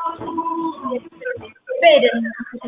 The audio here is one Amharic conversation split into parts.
በሄደን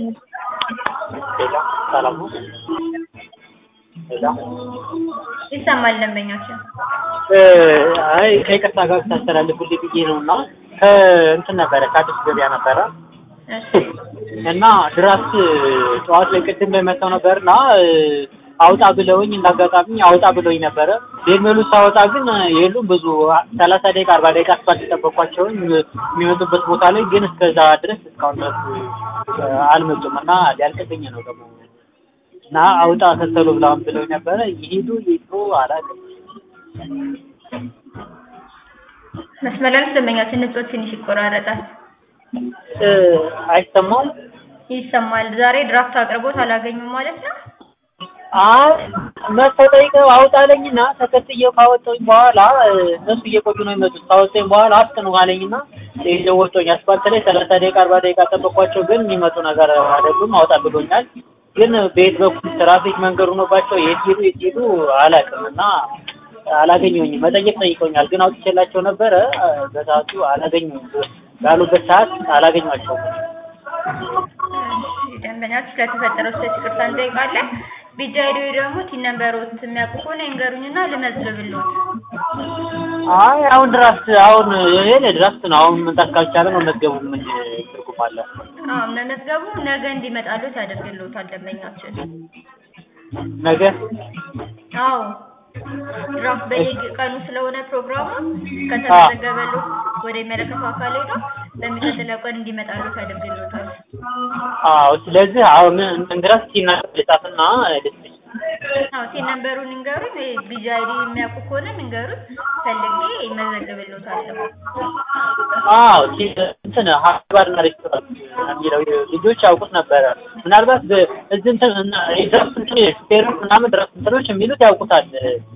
ሌላ ሰላም ነው? ሌላ ይሰማል ደንበኛችን አይ ከይቅርታ ጋር ታስተላልፉልኝ ብዬ ነው እና ከእንትን ነበረ ከአዲስ ገበያ ነበረ እሺ እና ድራፍት ጠዋት ላይ ቅድም ላይ መጥተው ነበር እና አውጣ ብለውኝ እንዳጋጣሚ አውጣ ብለውኝ ነበረ። ዴርሜሉ ሳወጣ ግን የሉም ብዙ ሰላሳ ደቂቃ አርባ ደቂቃ አስፋልት ጠበኳቸውን የሚመጡበት ቦታ ላይ ግን እስከዛ ድረስ እስካሁን ድረስ አልመጡም እና ሊያልቅብኝ ነው ደግሞ እና አውጣ ተሰሉ ብላውን ብለውኝ ነበረ። ይሄዱ ይሄዱ አላውቅም። መስመር ላይ ደንበኛችን ንጹህ ትንሽ ይቆራረጣል አይሰማም ይሰማል ዛሬ ድራፍት አቅርቦት አላገኙም ማለት ነው አይ መጥተው ጠይቀው አውጣለኝና ተከትዬው ካወጣሁኝ በኋላ እነሱ እየቆዩ ነው የመጡት። ካወጣኝ በኋላ አፍጥኑ አለኝና ይዘው ወጥቶኝ አስፋልት ላይ ሰላሳ ደቂቃ አርባ ደቂቃ ጠበኳቸው። ግን የሚመጡ ነገር አይደሉም። አውጣ ብሎኛል። ግን በየት በኩል ትራፊክ መንገድ ሆኖባቸው የት ሄዱ የት ሄዱ አላውቅም እና አላገኘሁኝም። መጠየቅ ጠይቀውኛል። ግን አውጥቼላቸው ነበረ በሰዓቱ አላገኘሁም። ባሉበት ሰዓት አላገኟቸውም። እሺ ደንበኛችን ስለተፈጠረው ስህተት ይቅርታ እንጠይቃለን። ቢጃ ሄዶ ደግሞ ቲን ነምበሮት የሚያውቁ ከሆነ ይንገሩኝና ልመዝግብልዎት። አይ አሁን ድራፍት አሁን ይሄ ድራፍት ነው። አሁን መምጣት ካልቻለ መመዝገቡ ምን ትርጉም አለ? አዎ መመዝገቡ ነገ እንዲመጣልዎት ያደርግልዎታል ደንበኛችን። ነገ አዎ ድራፍት በየቀኑ ስለሆነ ፕሮግራሙ ከተመዘገበልዎት ወደ የሚመለከተው አካል ሄዶ በሚቀጥለው ቀን እንዲመጣልዎት ያደርግልዎታል። አዎ ስለዚህ አሁን እንግዲያስ ሲናገር ልጻፍና ልስጥሽ። አዎ ቲን ነምበሩን ይንገሩኝ። ቢጃ አይዲ የሚያውቁ ከሆነ ይንገሩኝ። ፈልጌ ይመዘግብልዎታለሁ። አዎ ሲ- እንትን ሀባርና ሬስቶራንት የሚለው ልጆች ያውቁት ነበረ። ምናልባት በ- እዚህ እንትን እና ድረስ እንትን ሹፌሮች ምናምን ድረስ እንትኖች የሚሉት ያውቁታል።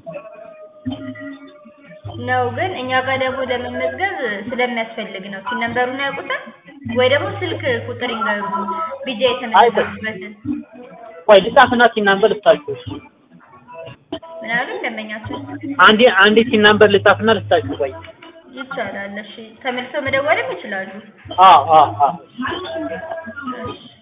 ነው ግን እኛ ጋር ደግሞ ለመመዝገብ ስለሚያስፈልግ ነው። ቲን ነምበሩን ያውቁታል ወይ ደግሞ ስልክ ቁጥር ይንገሩ ቢጃ የተመዘገቡበትን። ቆይ ልጻፍና ሲናምበር ልስጣችሁ። እሺ። ምን አሉ ደንበኛችን? አንዴ አንዴ ሲናምበር ልጻፍና ልስጣችሁ። ቆይ ይቻላል። እሺ ተመልሰው መደወልም ይችላሉ። አዎ አዎ አዎ እሺ